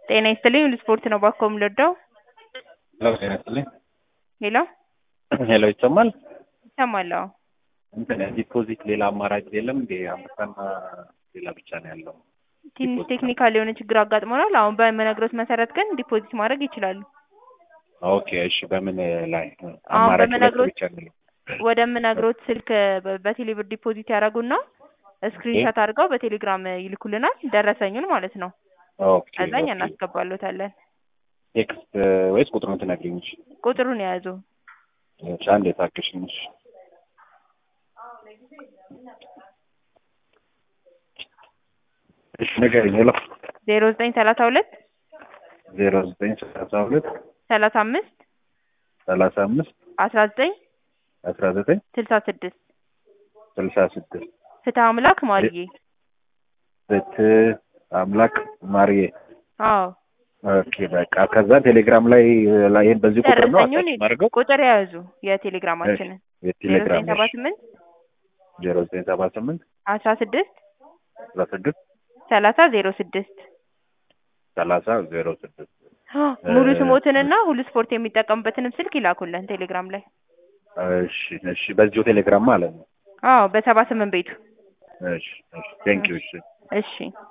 ጤና ይስጥልኝ ስፖርት ነው ባኮ የምልወደው ሄሎ ጤና ይስጥልኝ ሄሎ ሄሎ ይሰማል ይሰማል አዎ እንትን ዲፖዚት ሌላ አማራጭ የለም እንዴ አንበሳና ሌላ ብቻ ነው ያለው ትንሽ ቴክኒካል የሆነ ችግር አጋጥሞናል አሁን በምነግሮት መሰረት ግን ዲፖዚት ማድረግ ይችላሉ ኦኬ እሺ በምን ላይ አሁን አማራጭ ሁለት በምነግሮት ብቻ ነው ወደምነግሮት ስልክ በ- በቴሌብር ዲፖዚት ያደርጉና ስክሪንሾት አድርገው በቴሌግራም ይልኩልናል ደረሰኙን ማለት ነው ኦኬ ከዛኛ ኦኬ። እናስገባሎታለን ቴክስት ወይስ ቁጥሩን ትነግሪኝ ቁጥሩን የያዙ እሺ አንዴ ታክሽኝ እሺ እሺ ንገሪኝ ሄሎ ዜሮ ዘጠኝ ሰላሳ ሁለት ዜሮ ዘጠኝ ሰላሳ ሁለት ሰላሳ አምስት ሰላሳ አምስት አስራ ዘጠኝ አስራ ዘጠኝ ስልሳ ስድስት ስልሳ ስድስት ፍትህ አምላክ ማርዬ ፍትህ አምላክ ማርዬ አዎ ኦኬ በቃ ከዛ ቴሌግራም ላይ ላይ ይሄን በዚህ ቁጥር ነው ደረሰኙን አታች ማድረገው ቁጥር የያዙ የቴሌግራማችንን ዜሮ የቴሌግራም ዘጠኝ ሰባ ስምንት ዜሮ ዘጠኝ ሰባ ስምንት አስራ ስድስት አስራ ስድስት ሰላሳ ዜሮ ስድስት ሰላሳ ዜሮ ስድስት ሙሉ ስሞትንና ሁሉ ስፖርት የሚጠቀሙበትንም ስልክ ይላኩልን ቴሌግራም ላይ እሺ እሺ በዚሁ ቴሌግራም ማለት ነው አዎ በሰባ ስምንት ቤቱ እሺ እሺ ቴንክ ዩ እሺ እሺ